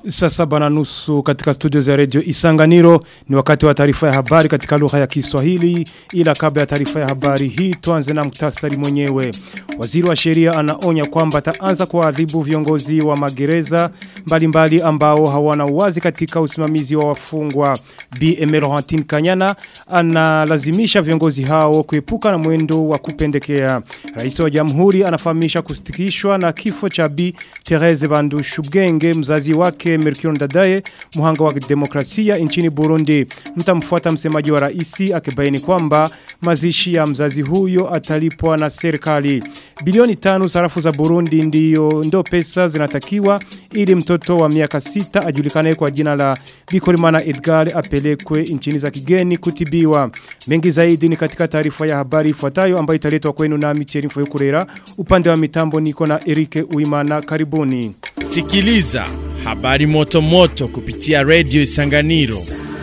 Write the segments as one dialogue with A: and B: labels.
A: Saa saba na nusu katika studio za redio Isanganiro ni wakati wa taarifa ya habari katika lugha ya Kiswahili ila kabla ya taarifa ya habari hii tuanze na muktasari mwenyewe. Waziri wa sheria anaonya kwamba ataanza kuadhibu viongozi wa magereza mbalimbali ambao hawana uwazi katika usimamizi wa wafungwa. Bi Emerantine Kanyana analazimisha viongozi hao kuepuka na mwendo wa kupendekea. Rais wa Jamhuri anafahamisha kusitikishwa na kifo cha Bi Therese Bandushubwenge mzazi wake Merkion Ndadaye muhanga wa demokrasia nchini Burundi. Mtamfuata msemaji wa raisi akibaini kwamba mazishi ya mzazi huyo atalipwa na serikali. Bilioni tano sarafu za Burundi ndiyo ndo pesa zinatakiwa ili mtoto wa miaka sita ajulikane kwa jina la Bikorimana Edgar apelekwe nchini za kigeni kutibiwa. Mengi zaidi ni katika taarifa ya habari ifuatayo ambayo italetwa kwenu na Micheli Mfoyokurera. Upande wa mitambo niko na Erike Uimana karibuni.
B: Sikiliza habari moto moto kupitia Radio Isanganiro.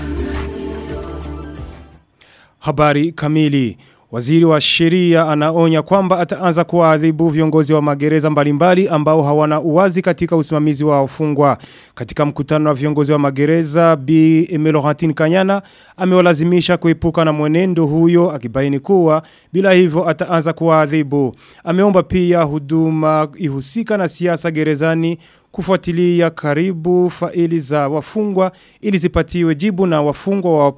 A: Habari kamili. Waziri wa sheria anaonya kwamba ataanza kuadhibu viongozi wa magereza mbalimbali ambao hawana uwazi katika usimamizi wa wafungwa. Katika mkutano wa viongozi wa magereza, Bi Emelorantine Kanyana amewalazimisha kuepuka na mwenendo huyo akibaini kuwa bila hivyo ataanza kuadhibu. Ameomba pia huduma ihusika na siasa gerezani kufuatilia karibu faili za wafungwa ili zipatiwe jibu na wafungwa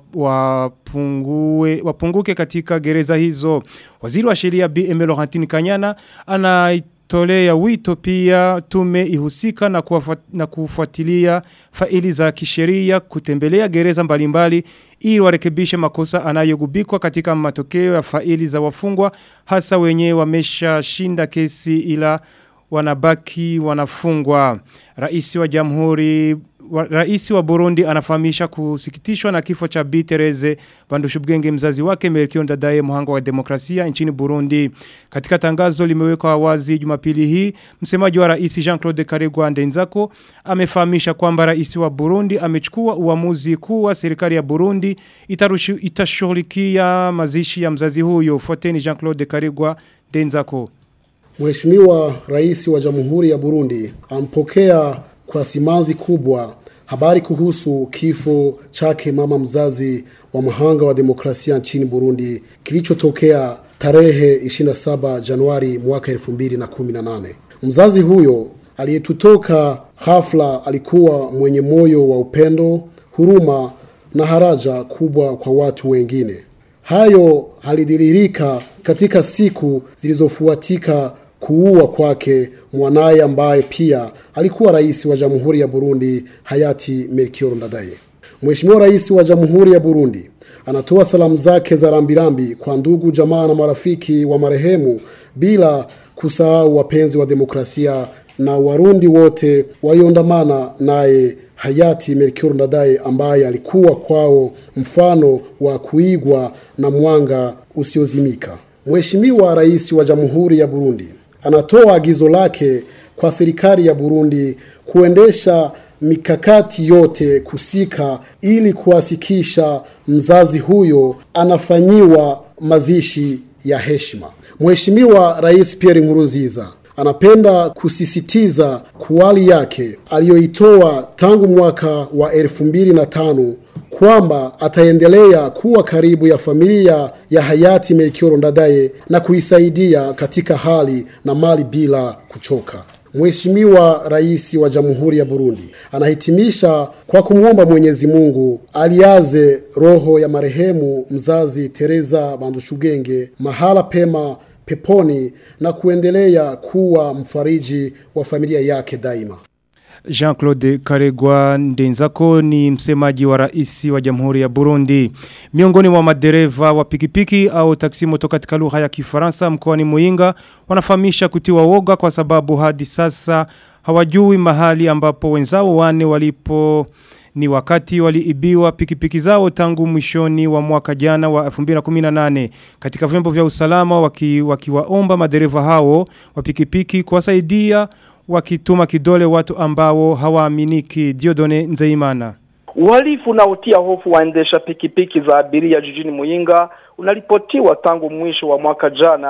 A: wapungue, wapunguke katika gereza hizo. Waziri wa sheria B. Emelorantini Kanyana anaitolea wito pia tume ihusika na, kuwafat, na kufuatilia faili za kisheria kutembelea gereza mbalimbali ili warekebishe makosa anayogubikwa katika matokeo ya faili za wafungwa hasa wenye wamesha shinda kesi ila wanabaki wanafungwa. Raisi wa jamhuri wa, Raisi wa Burundi anafahamisha kusikitishwa na kifo cha Bi Tereze Bandushubwenge mzazi wake Melchior Ndadaye muhanga wa demokrasia nchini Burundi. Katika tangazo limewekwa wazi Jumapili hii, msemaji wa Rais Jean-Claude Karegwa Ndenzako amefahamisha kwamba Rais wa Burundi amechukua uamuzi kuwa serikali ya Burundi itashughulikia mazishi ya mzazi huyo. Fuateni Jean-Claude Karegwa Ndenzako.
C: Mheshimiwa Rais wa Jamhuri ya Burundi ampokea kwa simanzi kubwa habari kuhusu kifo chake mama mzazi wa mahanga wa demokrasia nchini Burundi kilichotokea tarehe 27 Januari mwaka 2018. Mzazi huyo aliyetutoka ghafla alikuwa mwenye moyo wa upendo, huruma na haraja kubwa kwa watu wengine. Hayo halidhiririka katika siku zilizofuatika kuua kwake mwanaye ambaye pia alikuwa rais wa Jamhuri ya Burundi hayati Melchior Ndadaye. Mheshimiwa Rais wa Jamhuri ya Burundi anatoa salamu zake za rambirambi kwa ndugu jamaa na marafiki wa marehemu bila kusahau wapenzi wa demokrasia na Warundi wote waliondamana naye hayati Melchior Ndadaye ambaye alikuwa kwao mfano wa kuigwa na mwanga usiozimika. Mheshimiwa Rais wa Jamhuri ya Burundi anatoa agizo lake kwa serikali ya Burundi kuendesha mikakati yote kusika ili kuhasikisha mzazi huyo anafanyiwa mazishi ya heshima. Mheshimiwa Rais Pierre Nkurunziza anapenda kusisitiza kuwali yake aliyoitoa tangu mwaka wa elfu mbili na tano kwamba ataendelea kuwa karibu ya familia ya hayati Melchior Ndadaye na kuisaidia katika hali na mali bila kuchoka. Mheshimiwa Rais wa Jamhuri ya Burundi anahitimisha kwa kumwomba Mwenyezi Mungu aliaze roho ya marehemu mzazi Teresa Bandushugenge mahala pema peponi na kuendelea kuwa mfariji wa familia yake daima.
A: Jean-Claude Karegwa Ndenzako ni msemaji wa rais wa Jamhuri ya Burundi. Miongoni mwa madereva wa pikipiki au taksi moto katika lugha ya Kifaransa mkoani Muinga wanafahamisha kutiwa woga kwa sababu hadi sasa hawajui mahali ambapo wenzao wane walipo ni wakati waliibiwa pikipiki zao tangu mwishoni wa mwaka jana wa 2018 katika vyombo vya usalama wakiwaomba waki madereva hao wa pikipiki kuwasaidia wakituma kidole watu ambao hawaaminiki Diodone Nzeimana.
D: Uhalifu unaotia hofu waendesha pikipiki za abiria jijini Muyinga unaripotiwa tangu mwisho wa mwaka jana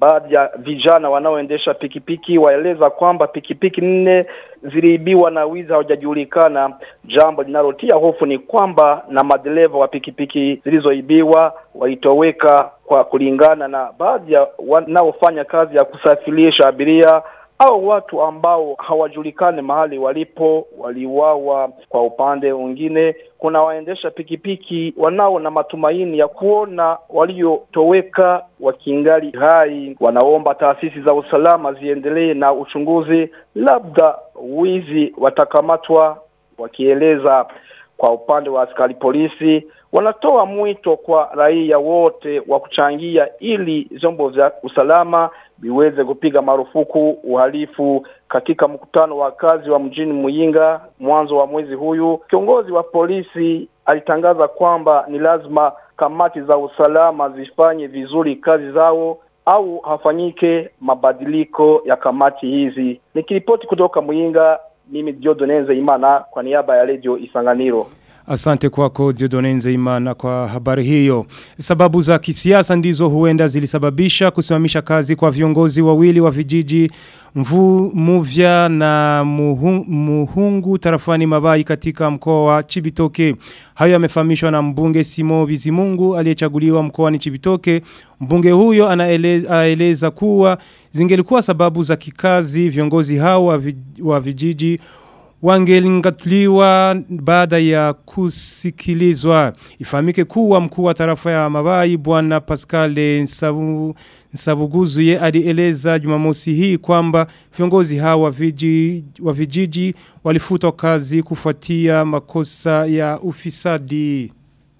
D: baadhi ya vijana wanaoendesha pikipiki waeleza kwamba pikipiki nne ziliibiwa na wizi haujajulikana. Jambo linalotia hofu ni kwamba na madereva wa pikipiki zilizoibiwa walitoweka, kwa kulingana na baadhi ya wanaofanya kazi ya kusafirisha abiria au watu ambao hawajulikani mahali walipo waliuawa. Kwa upande mwingine, kuna waendesha pikipiki wanao na matumaini ya kuona waliotoweka wakingali hai. Wanaomba taasisi za usalama ziendelee na uchunguzi, labda wizi watakamatwa. Wakieleza kwa upande wa askari polisi, wanatoa mwito kwa raia wote wa kuchangia ili vyombo vya usalama viweze kupiga marufuku uhalifu. Katika mkutano wa kazi wa mjini Muyinga mwanzo wa mwezi huyu, kiongozi wa polisi alitangaza kwamba ni lazima kamati za usalama zifanye vizuri kazi zao au hafanyike mabadiliko ya kamati hizi. Nikiripoti kutoka Muyinga, mimi Diodonenze Imana kwa niaba ya Radio Isanganiro.
A: Asante kwako Diodonenze Imana kwa habari hiyo. Sababu za kisiasa ndizo huenda zilisababisha kusimamisha kazi kwa viongozi wawili wa vijiji mvu muvya na muhungu, muhungu tarafani mabai katika mkoa wa Chibitoke. Hayo yamefahamishwa na mbunge Simo Bizimungu aliyechaguliwa mkoani Chibitoke. Mbunge huyo anaeleza kuwa zingelikuwa sababu za kikazi viongozi hao wa vijiji wangelingatuliwa baada ya kusikilizwa. Ifahamike kuwa mkuu wa tarafa ya Mabai bwana Pascal Nsabu, Nsabuguzuye alieleza Jumamosi hii kwamba viongozi hawa vijiji wa vijiji walifutwa kazi kufuatia makosa ya ufisadi.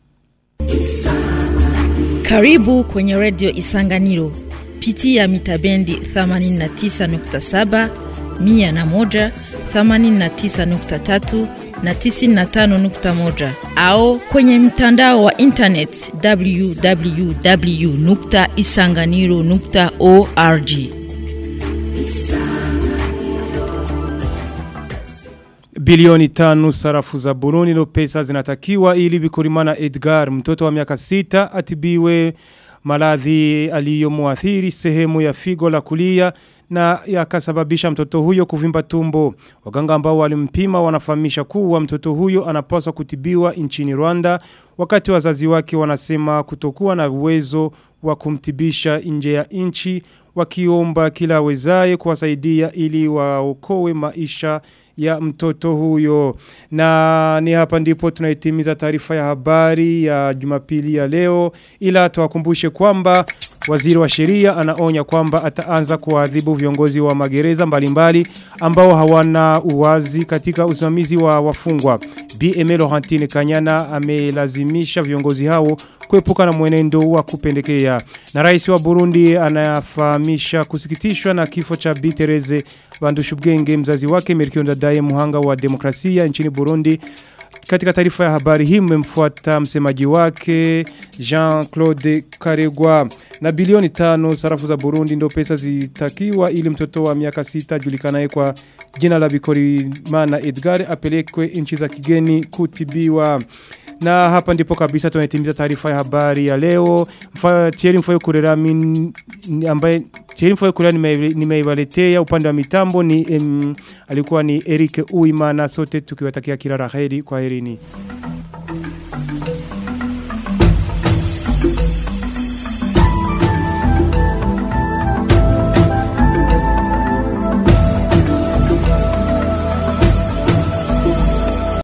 E: Karibu kwenye Radio Isanganiro. Pitia mitabendi 89.7 mia na moja, thamanini na tisa nukta tatu na tisini na tano nukta moja au kwenye mtandao wa internet www nukta isanganiro nukta org.
A: Bilioni tanu sarafu za Burundi no pesa zinatakiwa ili Bikorimana Edgar mtoto wa miaka sita atibiwe maradhi aliyomuathiri sehemu ya figo la kulia na yakasababisha mtoto huyo kuvimba tumbo. Waganga ambao walimpima wanafahamisha kuwa mtoto huyo anapaswa kutibiwa nchini Rwanda wakati wazazi wake wanasema kutokuwa na uwezo wa kumtibisha nje ya nchi wakiomba kila wezaye kuwasaidia ili waokoe maisha ya mtoto huyo. Na ni hapa ndipo tunaitimiza taarifa ya habari ya Jumapili ya leo ila tuwakumbushe kwamba Waziri wa sheria anaonya kwamba ataanza kuadhibu viongozi wa magereza mbalimbali ambao hawana uwazi katika usimamizi wa wafungwa. BML Laurentine Kanyana amelazimisha viongozi hao kuepuka na mwenendo wa kupendekea. Na rais wa Burundi anafahamisha kusikitishwa na kifo cha Bi Tereze Bandushubwenge mzazi wake Melchior Ndadaye muhanga wa demokrasia nchini Burundi. Katika taarifa ya habari hii mmemfuata msemaji wake Jean-Claude Karegwa na bilioni tano sarafu za Burundi ndo pesa zitakiwa ili mtoto wa miaka sita julikanaye kwa jina la Bikorimana Edgar apelekwe nchi za kigeni kutibiwa. Na hapa ndipo kabisa tunatimiza taarifa ya habari ya leo. Mfa, Thierry Mfoyo Kurera min, ambaye Thierry Mfoyo Kurera nimeibaletea upande wa mitambo ni em, alikuwa ni Eric Uimana sote tukiwatakia kila laheri kwa herini.